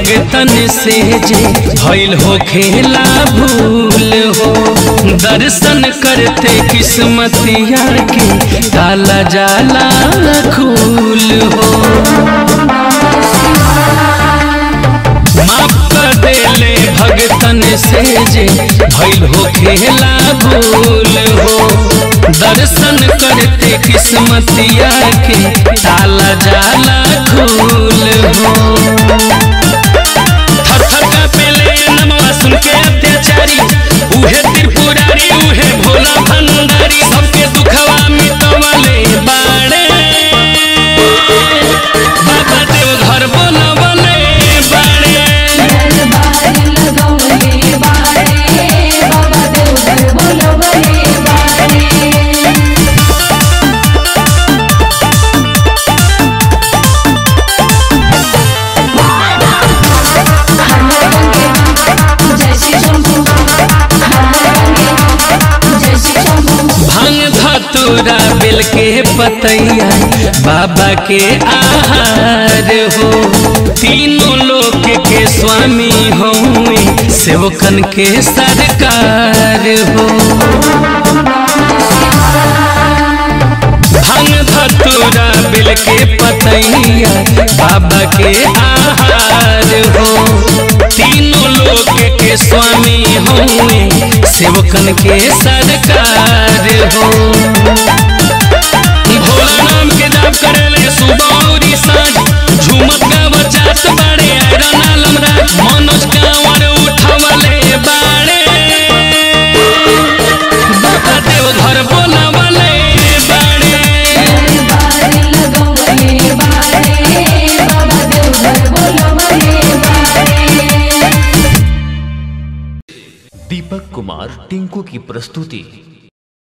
भगतन से जे भइल हो खेला भूल हो दर्शन करते किस्मतिया के ताला जाला खूल हो माफ कर देले भगतन से जे भइल हो खेला भूल हो दर्शन करते किस्मतिया के ताला जाला खूल हो थर थर कांपेले नमवा सुन के अत्याचारी उहे त्रिपुरारी उहे भोला भंडारी सबके दुखवा मिटवले बाड़े बाबा देव घर बनवले बाड़े दरबार लगवले बाड़े बाबा देवघर बोलवले बाड़े जय श्री शंभू जय श्री शंभू भांग धतूरा बेल के पतैया बाबा के आहार हो तीनों लोक के स्वामी होए सेवकन के सरकार हो भांग धतूरा बेल के पतैया बाबा के आहार हो तीनों लोक के स्वामी होए सेवकन के सरकार हो भोला नाम के जाप करेले सुबह और सांझ झूमत गावत जात बाड़े आयरन आलम राज मनोज कांवर उठवले बाड़े बाबा देव घर बोलवले बाड़े दरबार लगवले बाड़े बाबा देवघर बोलवले बाड़े दीपक कुमार टिंकू की प्रस्तुति